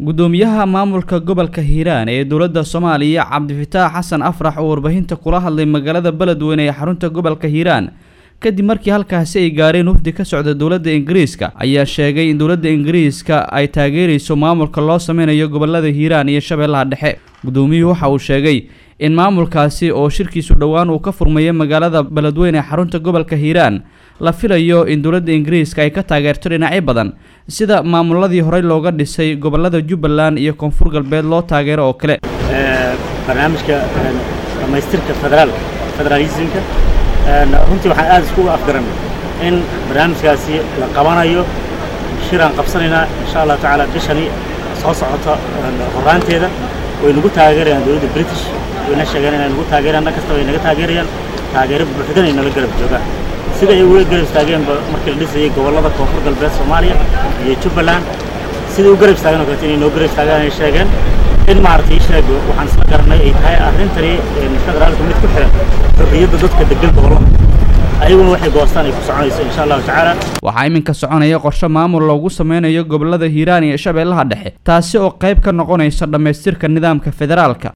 gudoomiyaha maamulka gobolka hiiraan ee dowladda soomaaliya cabdifitaax xasan afrax oo warbaahinta kula hadlay magaalada beledweyne ee xarunta gobolka hiiraan kadib markii halkaasi ay gaareen wafdi ka socda dowladda ingiriiska ayaa sheegay in dowladda ingiriiska ay taageerayso maamulka loo sameynayo gobolada hiiraan iyo shabeellaha dhexe gudoomiyuhu waxa uu sheegay in maamulkaasi oo shirkiisu dhowaan uu ka furmayo magaalada beledweyne ee xarunta gobolka hiiraan la filayo in dowladda ingiriiska ay ka taageerto dhinacyo badan sida maamuladii horey looga dhisay gobolada jubbaland iyo koonfur galbeed loo taageero oo kale barnaamijka dhammaystirka federaalka federaalismka runtii waxaan aad iskugu afgaranay in barnaamijkaasi la qabanayo shiraan qabsanaynaa insha allah tacaala bishani soo socota horaanteeda way nagu taageerayaan dowladda british wayna sheegeen inay nagu taageerayaan dhan kasta way naga taageerayaan taageero buuxdan ay nala garab joogaan sida ay uga garab istaageenba markii la dhisayay gobollada koonfur galbeed soomaaliya iyo jubbaland sida u garab istaageen oo kaleeto inay noo garab istaagaan ay sheegeen in maaragtay sheeg waxaan isla garanay ay tahay arrintani federaalka mid ku xiran xorriyadda dadka degan gobollada ayaguna waxay goostaan ay ku soconayso insha allahu tacaala waxaa iminka soconaya qorshe maamul loogu sameynayo gobolada hiiraan iyo shabeellaha dhexe taasi oo qayb ka noqonaysa dhammaystirka nidaamka federaalka